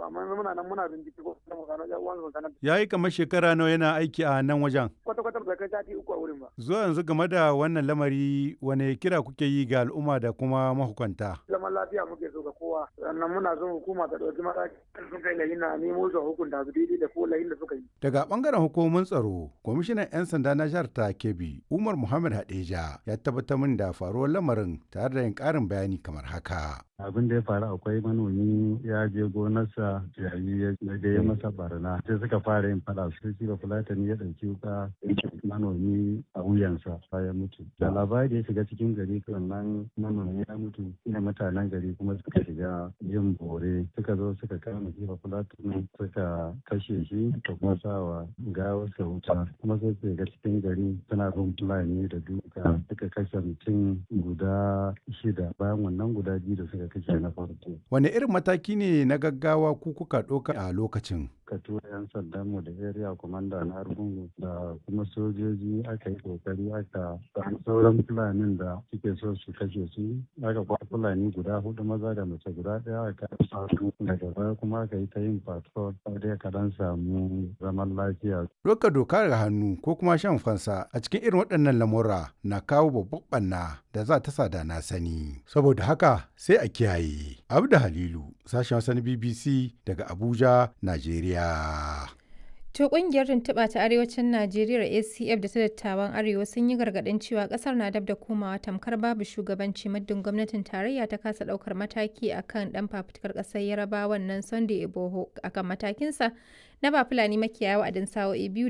ba amma muna nan muna bincike ko da mu gano ya uwan su sanar Ya yi kamar shekara nawa yana aiki a nan wajen. kwata kwata bai kai sati uku a wurin ba Zuwa yanzu game da wannan lamari wane kira kuke yi ga al'umma da kuma mahukunta? zaman lafiya muke so ga kowa sannan muna son hukuma ta ɗauki mataki sun kai layin na nemo su a hukunta su daidai da ko layin da suka yi Daga bangaren hukumomin tsaro, kwamishinan 'yan sanda na jihar ta Kebbi, Umar Muhammad Hadeja, ya tabbatar min da faruwar lamarin tare da yin ƙarin bayani kamar haka. abin da ya faru akwai manomi ya je gonarsa yayi ya ga ya masa barna sai suka fara yin fada su shi ba fulatani ya ɗauki wuka manomi a wuyansa ya mutu da labari ya shiga cikin gari wannan manomi ya mutu ina mutanen gari kuma suka shiga yin bore suka zo suka kama shi ba fulatani suka kashe shi da kuma sawa gawarsa wuta kuma sai su shiga cikin gari suna bin fulani da duka suka kashe mutum guda shida bayan wannan guda biyu da suka kashe na farko Wane irin mataki ne na gaggawa ku kuka ɗauka a lokacin? ka tura 'yan sandan mu da area commander na argungu da kuma sojoji aka yi kokari aka samu sauran fulanin da suke so su kashe su aka kwa fulani guda hudu maza da mace guda daya aka su daga baya kuma aka yi ta yin patrol dai ka dan samu zaman lafiya Ɗaukar doka daga hannu ko kuma shan fansa a cikin irin waɗannan lamura na kawo babban ɓanna da za ta sada na sani. Saboda haka sai a kiyaye. Abda Halilu, sashen Hausa na BBC daga Abuja, Najeriya. To kungiyar tuntuɓa ta arewacin Najeriya ACF da ta dattawan Arewa sun yi gargaɗin cewa ƙasar na dab da komawa tamkar babu shugabanci muddin gwamnatin tarayya ta kasa ɗaukar mataki akan ɗan fafutukar ƙasar Yarabawan nan Sunday Iboho akan matakinsa na ba Fulani makiyaya wa'adin sa'o'i biyu